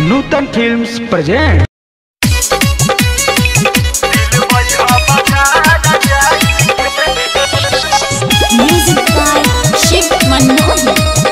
Nutan films present Music by Shiv Manohar.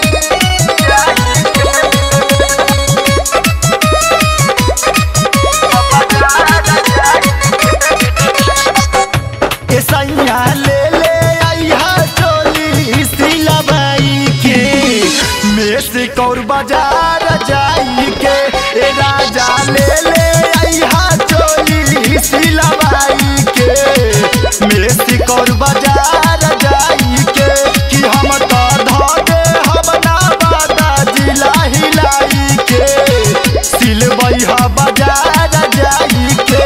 सैया ले ले आइहा चोली सिलवाई के मेस कौर बाजार जाई के ए राजा ले ले आइहा चोली सिलवाई के मेस कौर बाजार जाई के कि हम तो धोगे हम ना बादा जिला हिलाई के सिलवई हा बाजार जाई के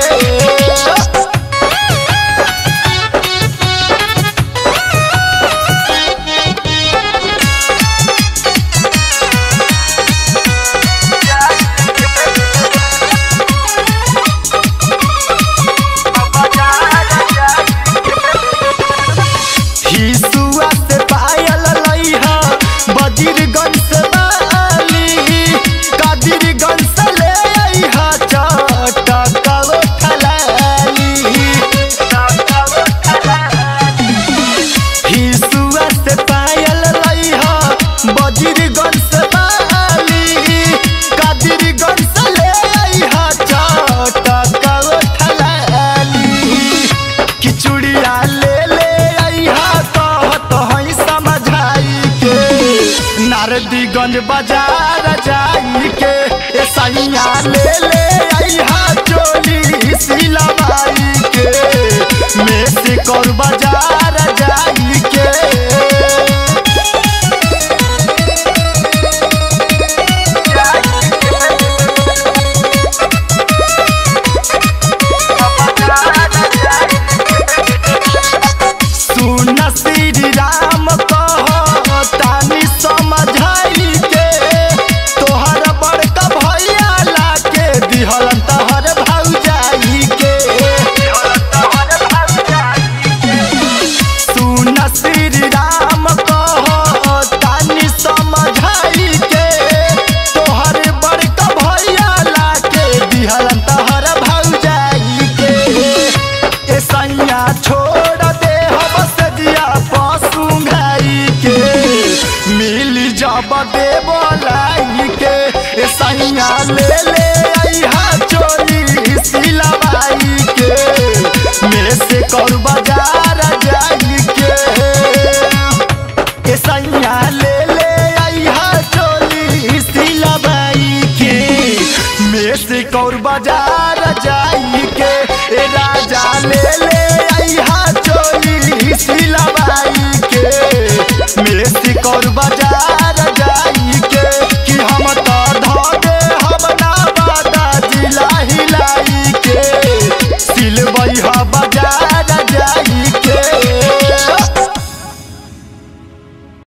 हिसुआ से पायल लइहा बजीरगंज से बाली कादिरगंज से ले आइहा चटकल ठलाली हिसुआ से पायल लइहा बजीरगंज से बाली कादिरगंज से ले आइहा चटकल ठलाली किचुड़िया ले ले आइहा कहत हई समझाई के नारदीगंज बाजार जाई के ए सैया ले ले आइहा चोली सिलवाई के मेसी कौर बाजार जाई के सुन श्री राम कह तानी समझाई के तोहर बड़का भैया लाके दिहलन तहर भौजाई के सुन श्री राम कह तानी समझाई के तोहर बड़का भैया लाके दिहलन तहर भौजाई के ए सैया छोड़ दे हम सदिया पशु घाई के मिल जब दे बोलाई के ए सैया ले ले आइहा चोली सिलवाई के मेरे से कर बाजार जाई के ए सैया ले ले आइहा चोली सिलवाई के मेरे से कौर बाजार जाई के ए राजा ले ले आइहा चोली सिलवाई के मेरे से कौर बाजार